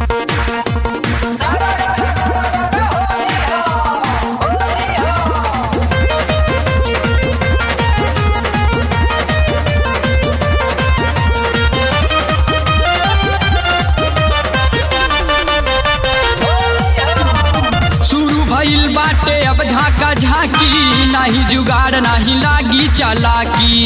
शुरू भइल बाटे अब झाका झाकी नाही जुगाड़ नाही लागी चालाकी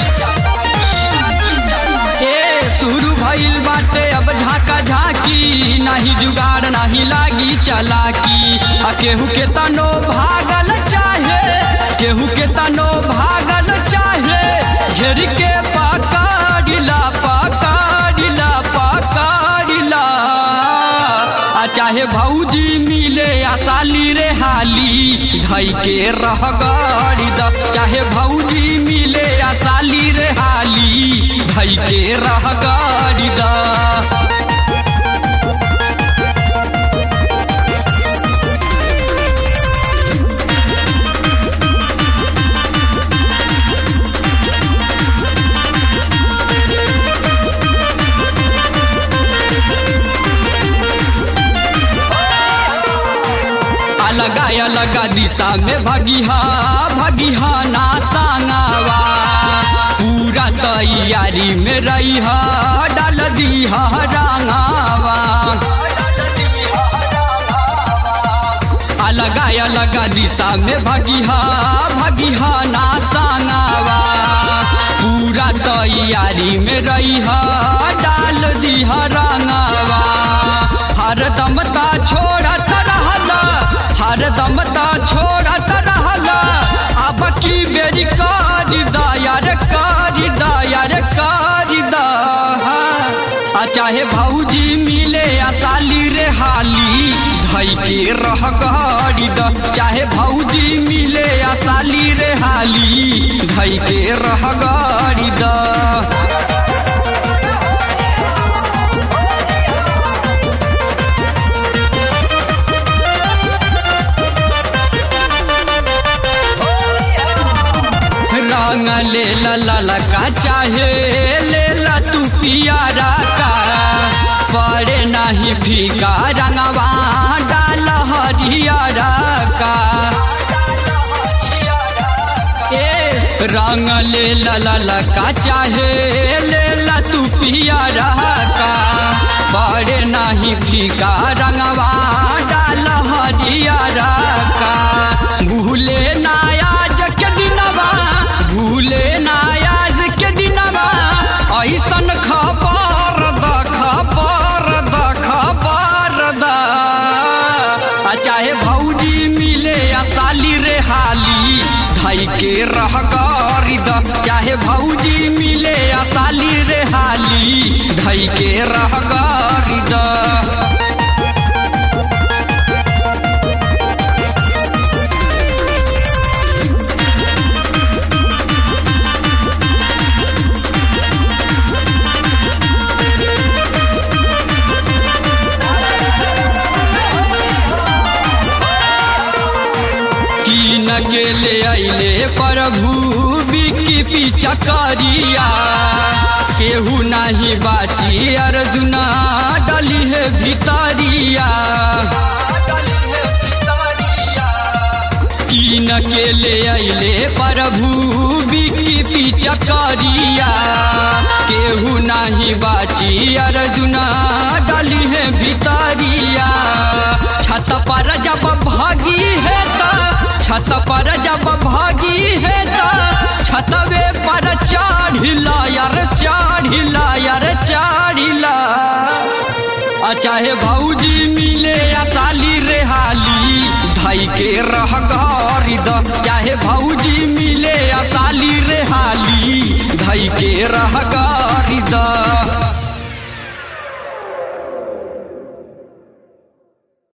ए शुरू भइल बाटे अब झाका झाकी नाही जुगाड़ नाही लागी चालाकी आ केहू के तनो भागल चाहे केहू के तनो भागल चाहे घेर के पकड़िला पकड़िला पकड़िला आ चाहे भौजी मिले आ साली रे हाली धई के रह गड़ी द चाहे भौजी मिले आ साली रे हाली धई के रह गड़ी द अलगा अलगा दिशा में भगिहा भगिहा ना सांगावा पूरा तैयारी में रहिहा डाल दीहा रंगावा अलगा अलगा दिशा में भगिहा भगिहा ना सांगावा पूरा तैयारी में रहिहा डाल दीहा रंगावा हरदम ता छोड़त रहला हरदम ता छोड़त रहला अब की बेरी कारी दायर कारी दायर कारी दा आ चाहे भौजी मिले आ साली रे हाली धई के रह गाड़ी द चाहे भौजी मिले आ साली रे हाली धई के रह गाड़ी द रंग ले ला ला ला का चाहे ले ला तू पियारा का पड़े नहीं फीका रंगवा डाल हरियारा का ए रंग ले ला ला ला का चाहे ले ला तू पियारा का पड़े नहीं फीका रंगवा डाल हरियारा का भूले नायाज के दिनवा भूले नायाज के दिनवा ऐसन खबर द खबर द खबर द आ चाहे भौजी मिले आ साली रे हाली धई के रह गरी द चाहे भौजी मिले आ साली रे हाली धई के रह गरी द कीन के ले अइले प्रभु बिकी पीछा करिया केहू नाही बाची अर्जुना डली है भितरिया कीन के ले अइले प्रभु बिकी पीछा करिया केहू नाही बाची अर्जुना डली है भितरिया छत पर जब भागी है ता छत पर जब भागी है ता छतवे पर चढ़िला यार चढ़िला यार चढ़िला आ चाहे भौजी मिले या साली रे हाली धई के रह गरी द चाहे भौजी मिले या साली रे हाली धई के रह गरी द